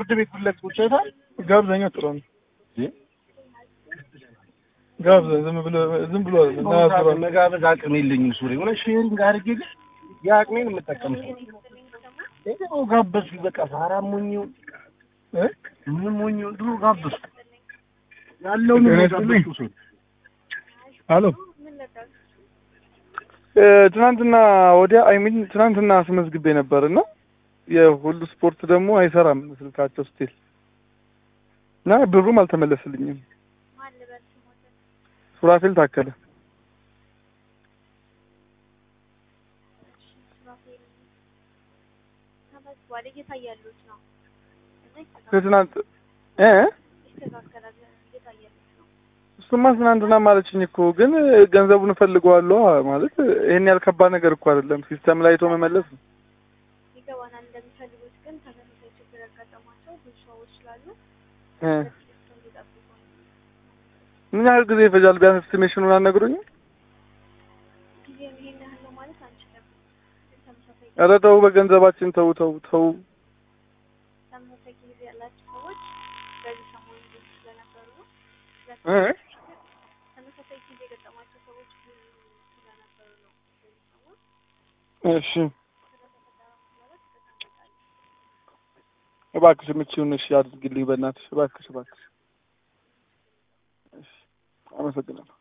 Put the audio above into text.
ፍርድ ቤት ብለቅ ቁጭ አይታል ጋብዘኛ ጥሩ ነው። ጋብዘ ዝም ብሎ ዝም ብሎ አይደለም። ና ስራ መጋበዝ አቅም የለኝም። ሱሪ ሆነ ሼሪንግ አድርጌ ግን የአቅሜን የምጠቀም ሰው ደግሞ ጋበዝኩ። በቃ ፋራ ሞኝው እ? ምን ሞኝው ድሮ ጋበዝኩ ያለውን ጤና ጋበዝኩ ሰው አሎ እ፣ ትናንትና ወዲያ አይ ሚን ትናንትና አስመዝግቤ ነበር እና የሁሉ ስፖርት ደግሞ አይሰራም ስልካቸው ስቲል እና ብሩም አልተመለስልኝም። ሱራፌል ታከለ እየታያሉት ነው ከትናንት እ እሱማ ትናንትና ማለችኝ እኮ ግን ገንዘቡን እፈልገዋለሁ ማለት ይሄን ያህል ከባድ ነገር እኮ አይደለም። ሲስተም ላይ አይቶ መመለስ ነው። ይገባናል እንደሚፈልጉት ግን ተመሳሳይ ችግር ያጋጠሟቸው ብዙ ሰዎች ስላሉ እ እሱን እንዲጠብቁ ነው። ምን ያህል ጊዜ ይፈጃል? ቢያንስ ኤስቲሜሽኑን አልነግሩኝም? ጊዜ ይሄን ያህል ነው ማለት አንችልም። ግን ተመሳሳይ ኧረ ተው፣ በገንዘባችን ተው ተው ተው። ተመሳሳይ ጊዜ ያላቸው ሰዎች በዚህ ሰሞን ብዙ ስለነበሩ ነው። እ ተመሳሳይ ጊዜ የገጠማቸው ሰዎች ብዙ ስለነበሩ ነው። በዚህ ሰሞን እሺ ስለተፈጠረ ማለት ተቀምጣለች። እባክሽ የምትችይውን እሺ አድርጊልኝ በእናትሽ እባክሽ እባክሽ። እሺ አመሰግናለሁ።